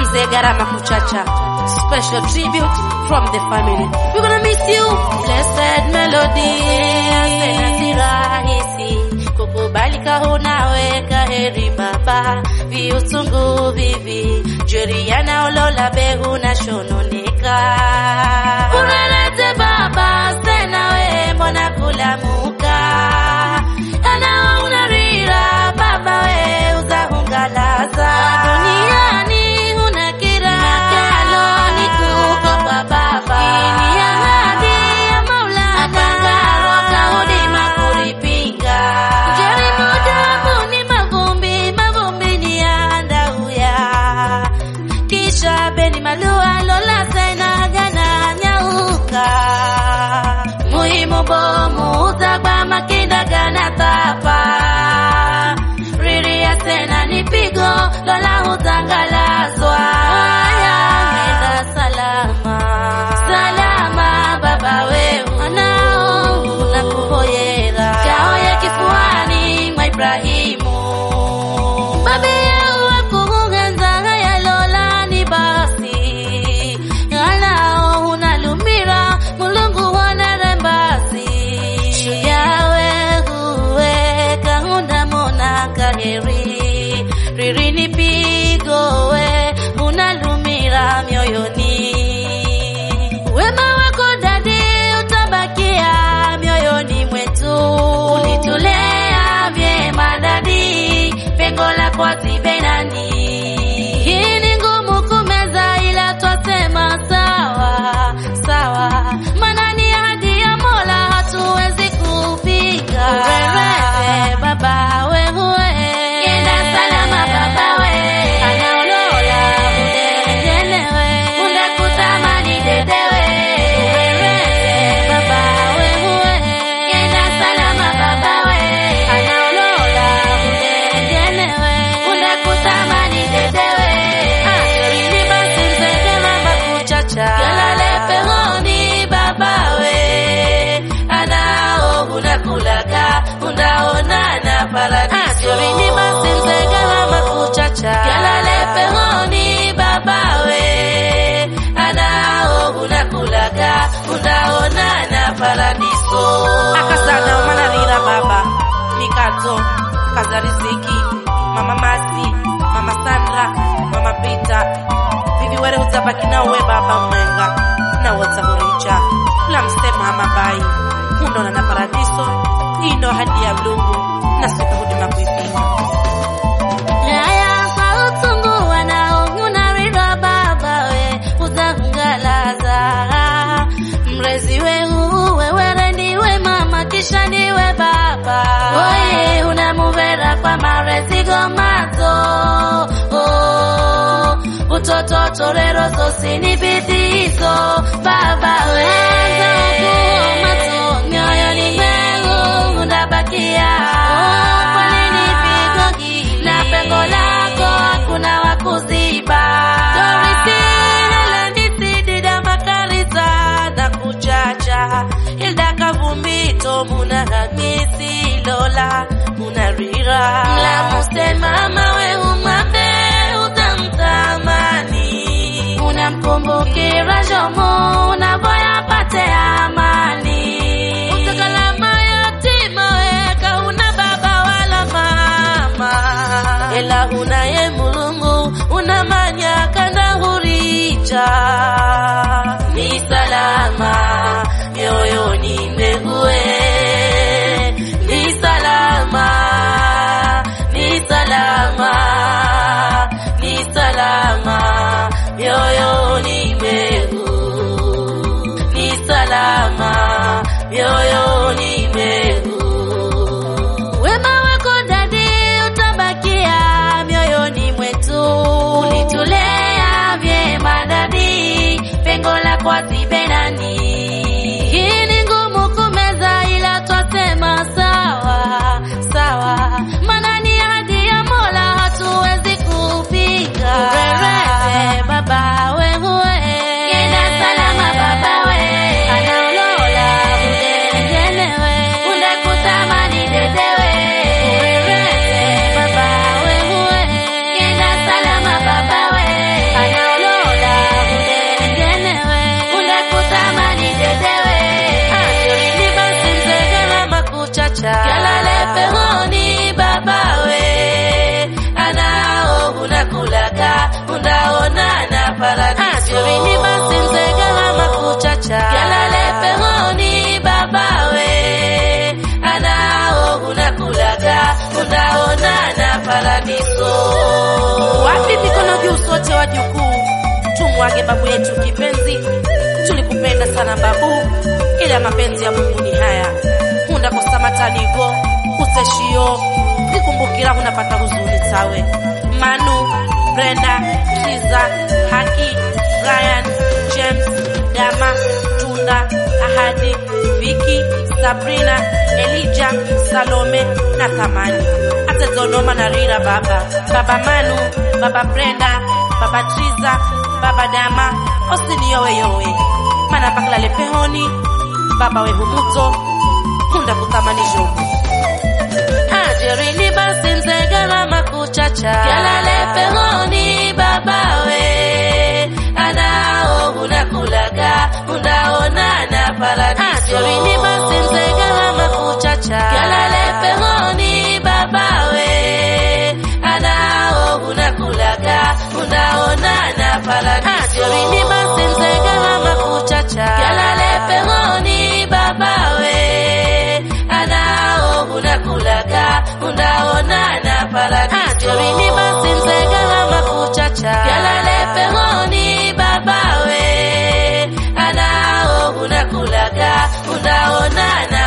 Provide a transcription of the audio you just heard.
mzee Garama Kuchacha. Special tribute from the family. We're gonna miss you. Blessed melody. Tena si rahisi kukubalika, unaweka heri baba, viusungu vivi Juliana Olola behu na shononika urelete baba sena we mbona kulamuka ana unarira baba we uzahungalaza duniani huna kira makalo ni kuko kwa baba ini ya hadi ya maulana apangaro kahudima kulipinga jaribu damu ni mavumbi mavumbi ni ya ndauya kisha beni malua lola sena gana nyauka muhimu bomu utagba makinda gana tapa riria sena ni pigo lola utangalazwa haya nenda salama salama baba wewe anao unakuhoyera kaoye kifuani mwa Ibrahimu babe wakugenza haya lola ni basi alao unalumira mulungu wanarembasi shuyawe huwe kahunda mona kaheri riri ni pigo we unalumira mioyoni wema wako dadi utabakia mioyoni mwetu ulitulea vyema dadi pengo lako hazibenani hii ni ngumu kumeza ila twasema sawa sawa maana ni ahadi ya mola hatuwezi kupinga urerete baba we huwe kenda salama baba we anaolola udengelewe undakutamani dedewe urerete baba we huwe kenda salama baba we anaolola udengelewe undakutamani dedewe achorini basi mzegela makuchacha galale pehoni babawe anao unakulaga unaonana paradiso achorini basi mzegela makuchacha galale pehoni babawe anao unakulaga unaonana paradiso akasana umanarira baba mikato kaza riziki mama masi mama sandra mama pita vivi were utabaki nawe baba mwenga nawotahuricha lamsema mabai hundona na paradiso ino hadi ya mlungu na suka huduma kuipinga Yaya kwa utungu wanaongunarira baba we uzahungalaza mrezi weu wewere ndiwe mama kisha ndiwe baba oye unamuvera kwa marezigo mazo oh, utoto torero zosini bidizo baba weza ukuo mato mioyoni mwengu unabakia oh, kwa nini pigo hili na pengo lako hakuna wakuziba dorisilalandisidida makariza na kuchacha hilda kavumbito muna hamisi lola muna rira mlamusemama we umambe utamtamani unamkumbukira jomo unavoya pate amani utakalama yatima weka una baba wala mama ela unaye mulungu unamanya kana huricha ni salama mioyoni mwegue ni salama ni salama ni salama mioyoni mwegu ni salama mioyoni mwegu wema wako dadi utabakia mioyoni mwetu ulitulea vyema dadi pengo lako hazibenani hii ni ngumu kumeza ila twasema sawa sawa maana ni ahadi ya mola hatuwezi kupinga urerete baba we huwe kenda salama baba we anaolola udengelewe undakutamani dedewe urerete baba we huwe kenda salama baba we ana wajukuu, tumwage babu yetu kipenzi. Tulikupenda sana babu, ila mapenzi ya Mungu ni haya. Hunda kosa matanigo useshio kikumbukira unapata huzuni tawe. Manu, Brenda, Kiza, Haki, Brian, James, Dama, Tunda, Ahadi, Viki, Sabrina, Elijah, Salome na Thamani. Atezonoma na Rira baba, baba Manu, baba Brenda, baba Triza, baba Dama, osiniyowe yowe. Mana paklale pehoni, baba we humuto, hunda kutamani jogo. Ajerini basi nzegala makuchacha. Kalale pehoni babawe, anao unakulaga, unaonana paradiso. Ajerini basi nzegala makuchacha. Kalale pehoni babawe, anao unakulaga, unaonana paradiso. Ajerini basi nzegala makuchacha. Kalale pehoni babawe, anao unakulaga, unaonana paradiso. Ajerini basi nzegala makuchacha. Kalale pehoni babawe, anao unakulaga, unaonana